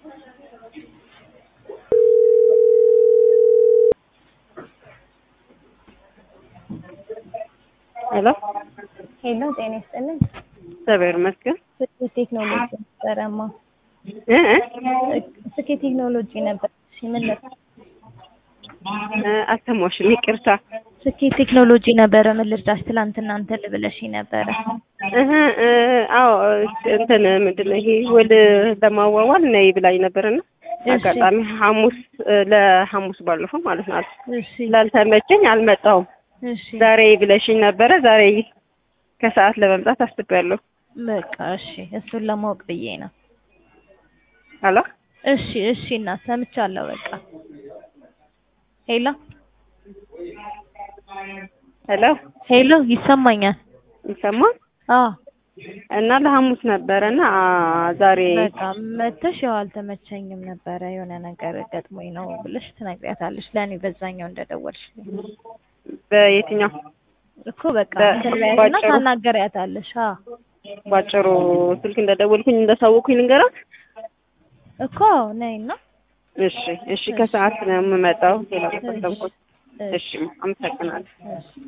ሄሎ ሄሎ ጤና ይስጥልኝ። እግዚአብሔር ይመስገን። ስኬት ቴክኖሎጂ ነበረማ። እ እ ስኬት ቴክኖሎጂ ነበር። እሺ ምን ነበር? እ አልሰማሁሽም፣ ይቅርታ። ስኬት ቴክኖሎጂ ነበረ። ምን ልርዳሽ? ትላንትና እንትን ልብለሽኝ ነበረ። እህ እ አዎ እንትን ምንድን ነው ይሄ ውል ለማዋዋል ነይ ብላኝ ነበርና እሺ። አጋጣሚ ሐሙስ እ ለሐሙስ ባለፈው ማለት ነው እሺ ስላልተመቸኝ አልመጣሁም። እሺ ዛሬ ብለሽኝ ነበረ። ዛሬ ከሰዓት ለመምጣት አስቤያለሁ። በቃ እሺ፣ እሱን ለማወቅ ብዬ ነው። ሄሎ እሺ እሺ፣ እና ሰምቻለሁ። በቃ ሄሎ ሄሎ ሄሎ፣ ይሰማኛል። ይሰማል አዎ እና ለሐሙስ ነበረና አ ዛሬ በቃ መተሽ ያው አልተመቸኝም ነበረ የሆነ ነገር ገጥሞኝ ነው ብለሽ ትነግሪያታለሽ። ለእኔ በዛኛው እንደደወልሽ በየትኛው እኮ በቃ በ- እንትን በያትና ባጭሩ? ታናገሪያታለሽ። አዎ ባጭሩ ስልክ እንደደወልኩኝ እንዳሳወቅኩኝ ልንገራት። እኮ ነይና እሺ እሺ፣ ከሰዓት ነው የምመጣው። ሌላ እሺ ተሰብኩት። እሺ እሺ፣ አመሰግናለሁ። እሺ